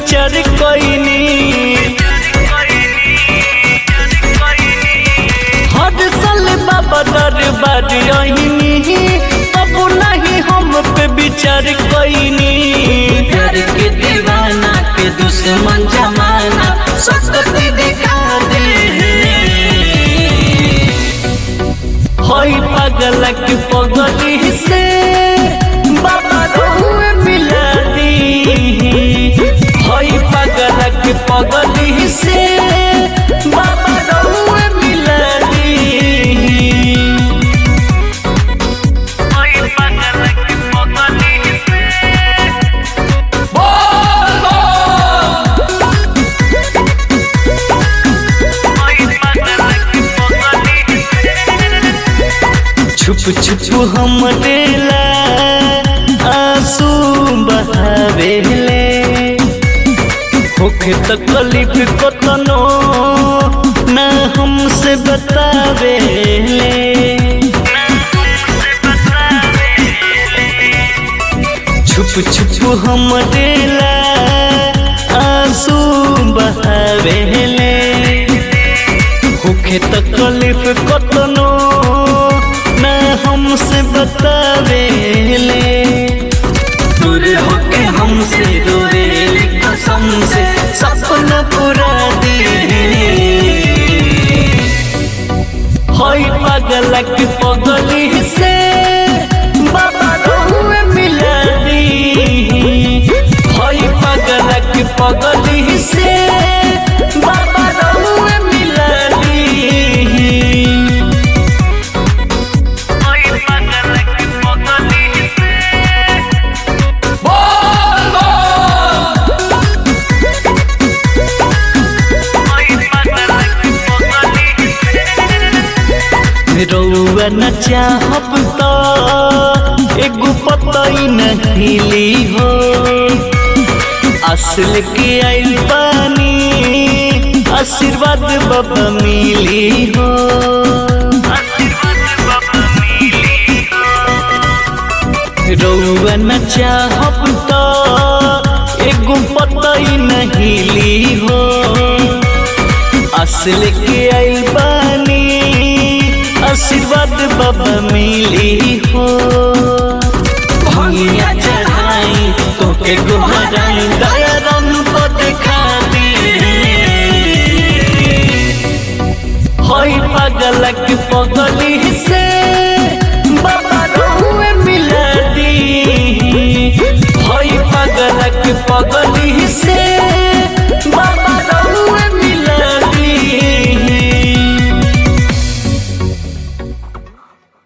विचार कोइनी हर साल बाबा दरबार आईनी अब नहीं हम पे विचार कोइनी प्यार के दीवाना के दुश्मन जमाना सकती दिखा दे होई पागल के पगली से बाबा रहुए मिला दी होई पागल के पगली से बाबा रहुए मिला दी होई पागल के पगली से छुप छुप हम देला आंसू बहावेले होखे तकलीफ कतनो ना हमसे बतावेले छुप छुप हम देला आंसू बहावेले होखे तकलीफ कतनो ना हमसे बतावेले दूर होके हमसे रोवे कसम से सपना पूरा दिए होई पागल के पगली से बाबा रहुए मिला दी होई पागल के पगली से बाबा रहुए मिला दी होई पागल के पगली से रउआ न चाहब त एगो पतई नहीं ली हो असल के आइल पानी आशीर्वाद बाबा मिली हो रउआ न चाहब त एगो पतई नहीं ली हो असल के आइल बानी आशीर्वाद बाबा मिली हो भंगिया चढ़ाई तोके गुहराई दया रन को दिखा दी होई पागल के